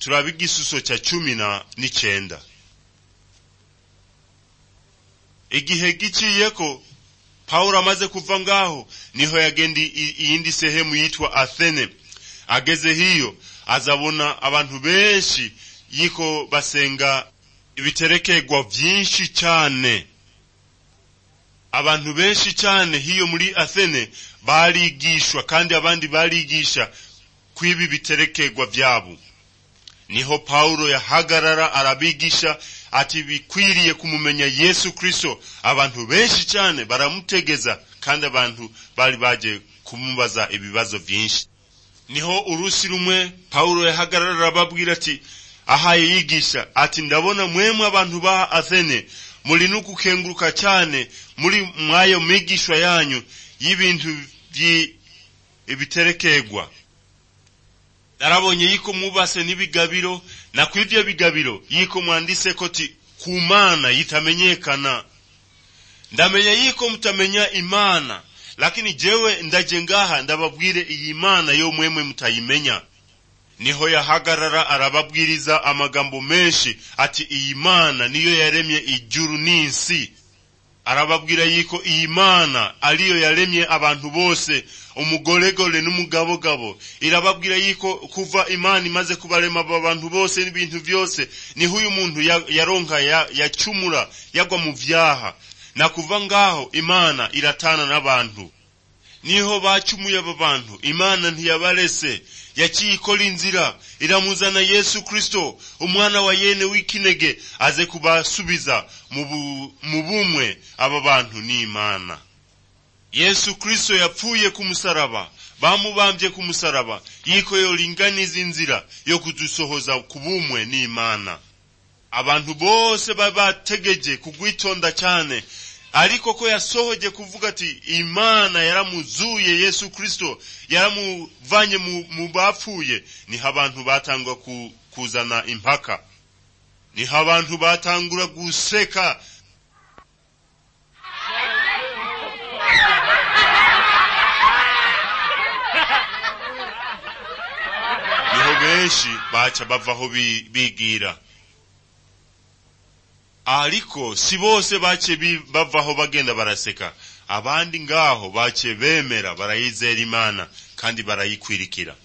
turaba igisuso cya cumi na n'icyenda igihe giciyeko pawulo amaze kuva ngaho niho yagenda iyindi sehemu yitwa athene ageze hiyo azabona abantu benshi yiko basenga ibiterekegwa byinshi cyane abantu benshi cyane hiyo muri athene barigishwa kandi abandi barigisha kw'ibi biterekegwa byabo niho pawulo yahagarara arabigisha ati bikwiriye kumumenya yesu kirisito abantu benshi cyane baramutegeza kandi abantu bari bagiye kumubaza ibibazo byinshi niho urusi rumwe pawulo yahagarara arababwira ati ahaye yigisha ati ndabona mwemwe abantu ba athene muri no gukenguruka cyane muri mwayo migishwa yanyu y'ibintu biterekegwa narabonye yiko mwubase n'ibigabiro na kw'ivyo bigabiro yiko mwandise koti kumana yitamenyekana ndamenya yiko mutamenya imana lakini jewe ndaje ngaha ndababwire iyi mana yo mwemwe mutayimenya niho yahagarara arababwiriza amagambo menshi ati iyi mana niyo yaremye ijuru n'isi arababwira yiko iyi mana ariyo yaremye abantu bose umugoregore n'umugabogabo irababwira yiko kuva imana imaze kubarema abo bantu bose n'ibintu byose niho uyu muntu yaronka yacumura yagwa mu byaha na kuva ngaho imana iratana n'abantu niho bacumuye abo bantu imana ntiyabarese yakiyikora inzira iramuzana yesu kirisito umwana wa yene w'ikinege aze kubasubiza mu bumwe aba bantu ni imana yesu kirisito yapfuye ku musaraba bamubambye ku musaraba yiko yoringaniza inzira yo kudusohoza ku bumwe ni imana abantu bose baba bategeje kugwitonda cyane ariko ko yasohoje kuvuga ati imana yaramuzuye yesu kirisito yaramuvanye mu bapfuye niho abantu batangwa kuzana impaka niho abantu batangura guseka niho benshi baca bavaho bigira ariko si bose bace bavaho bagenda baraseka abandi ngaho bace bemera barayizera imana kandi barayikwirikira